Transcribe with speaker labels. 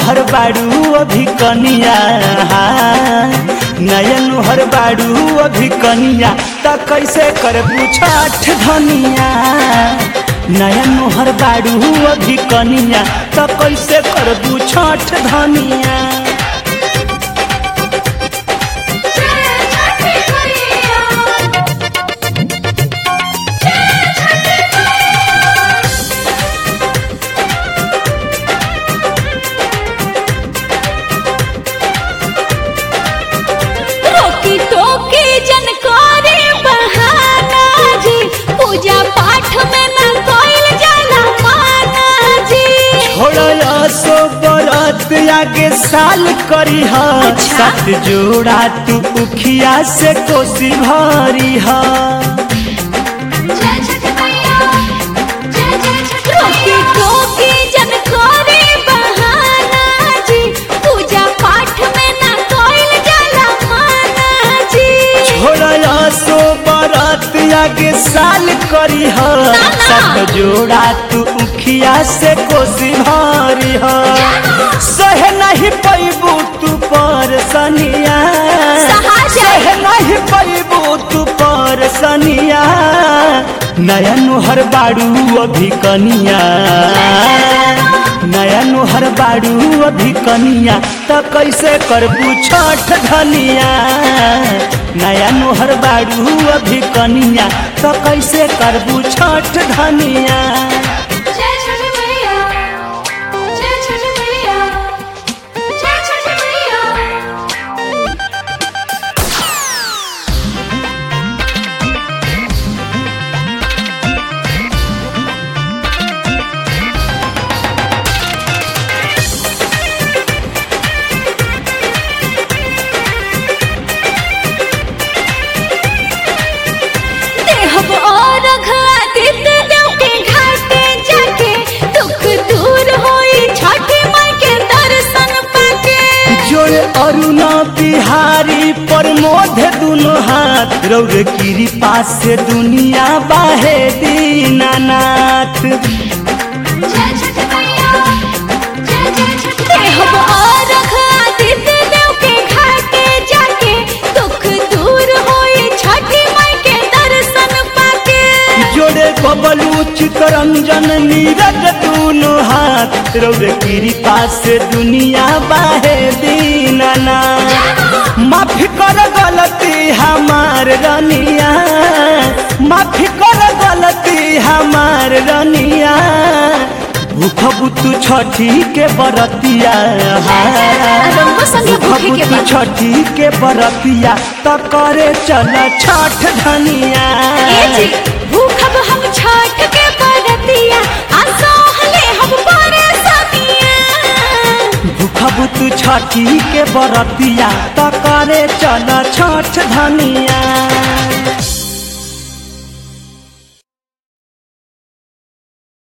Speaker 1: हर बाड़ू अभी कनिया नयन हर बाड़ू अभी कनिया त कैसे करबू छठ धनिया नयन हर बाड़ू अभी कनिया त कैसे करबू छठ धनिया
Speaker 2: रोकी टोकी जनकारी बहाना जी पूजा पाठ में न कोइल जाला माना जी
Speaker 1: छोड़ा सो बरत आगे साल करी ह
Speaker 2: अच्छा।
Speaker 1: सात जोड़ा तू उखिया से कोसी भरी ह
Speaker 2: रोकी टोकी जनकारी बहाना जी पूजा पाठ में न कोइल जाला माना जी
Speaker 1: छोड़ा सो बरत आगे साल करी ह
Speaker 2: ना।
Speaker 1: सात जोड़ा तू उखिया से कोसी भरी ह सहे नहीं पैबू तू पर सनिया
Speaker 2: सहा जाए।
Speaker 1: सहे नहीं पैबू तू पर सनिया नया नुहर बाड़ू अभी कनिया नया नुहर बाड़ू अभी कनिया त कैसे करबू छठ धनिया नया नुहर बाड़ू अभी कनिया त कैसे करबू छठ धनिया
Speaker 2: जय छठ मैया जय छठ मैया जय छठ मैया देहब और घातित देव के घाटे जाके दुख दूर होई छठी माई के दर्शन पाके
Speaker 1: जोड़े अरुणा बिहारी प्रमोद दुनो हाथ रौर कृपा से दुनिया बाहे दीनानाथ
Speaker 2: जय छठ मैया जय जय छठ देहब और घातित देव के घाटे जाके दुख दूर होई छठी माई के दर्शन पाके
Speaker 1: जोड़े बबलू चितरंजन नीरज दुनो हाथ रौर कृपा से दुनिया बाहे दीनानाथ माफी कर गलती हमार रनिया माफी कर गलती हमार रनिया भूख बुतु छठी के बरतिया
Speaker 2: रंगो संगे भूखे के
Speaker 1: बुतु
Speaker 2: बा।
Speaker 1: छठी के बरतिया त करे चल छठ धनिया
Speaker 2: ए जी भूखब हम छठ के बरतिया असहले हम परेशानिया
Speaker 1: भूख बुतु छठी के बरतिया त करे चल छठ धनिया